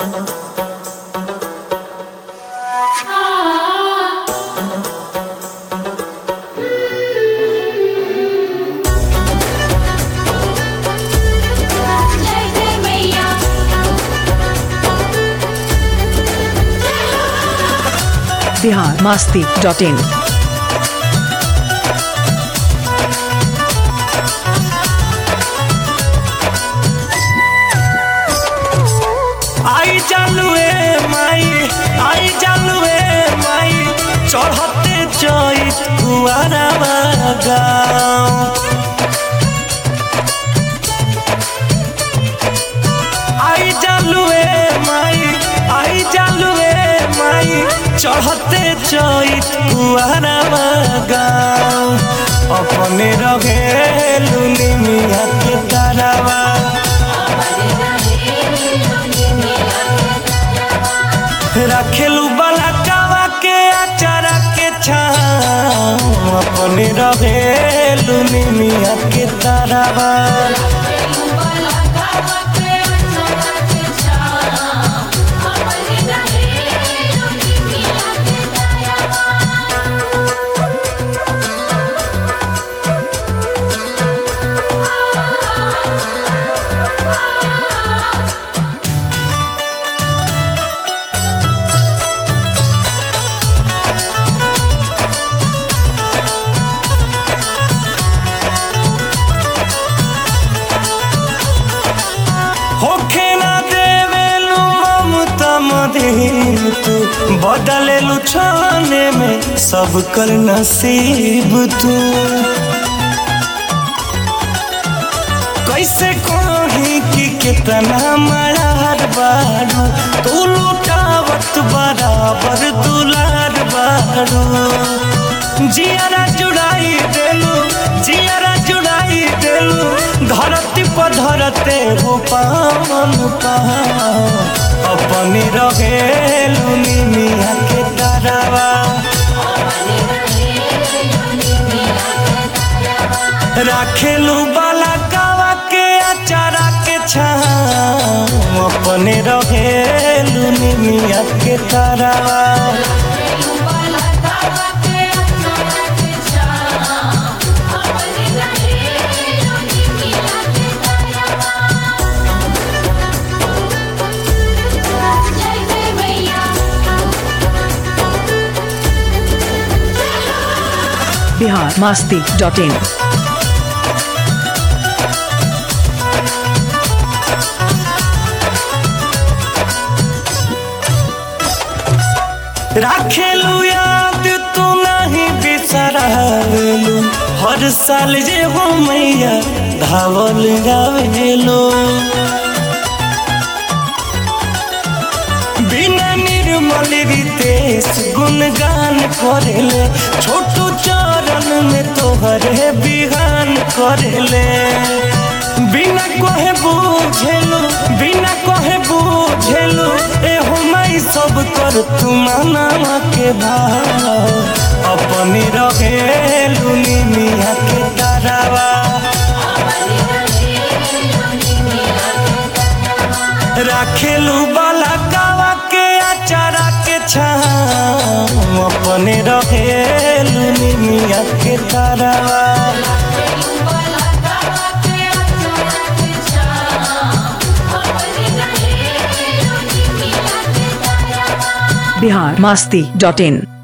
जय जय मैया बिहार मास्ती डॉट इन आई जालुए माई आई जालुए माई चढ़ते चैत कुआरा गाँव आई जालुए माई आई जालुए माई चढ़ते चैत कुआरा गाँव अपने रहे लुनी मिया के तारावा रखेलू बलकावा के अचारा के छाँव अपने रहेलू निमिया के तारावा होखे ना देवेलू ममता मदीन तू बदलेलू छाने में सब कर नसीब तू कैसे कही कि कितना मरार बारू तू लुटावत बराबर दुलार बारू जियारा जुड़ाई देलू जियारा जुड़ाई देलू धरती पर धरते हो पावन पाव अपने रहेलू निमिया के तारावा राखेलू बाला कावा के अचारा के छाँव अपने रहेलू निमिया के तारावा जय जय मैया बिहार मास्ती डॉट इन राखेलू याद तू नहीं बिसरावेलू हर साल जे हो मैया धावल गावेलू बिना निर्मल रितेश गुणगान करेले छोटू चरण में तोहरे बिहान करेले बिना कहे बुझेलू बिना कहे बुझेलू ए माई सब कर तू माना के भाव अपनी रहेलू निमिया के तारावा राखेलू बाला कावा के अचारा के छाँव अपने रहेलू निमिया के तारावा बिहार मास्ती डॉट इन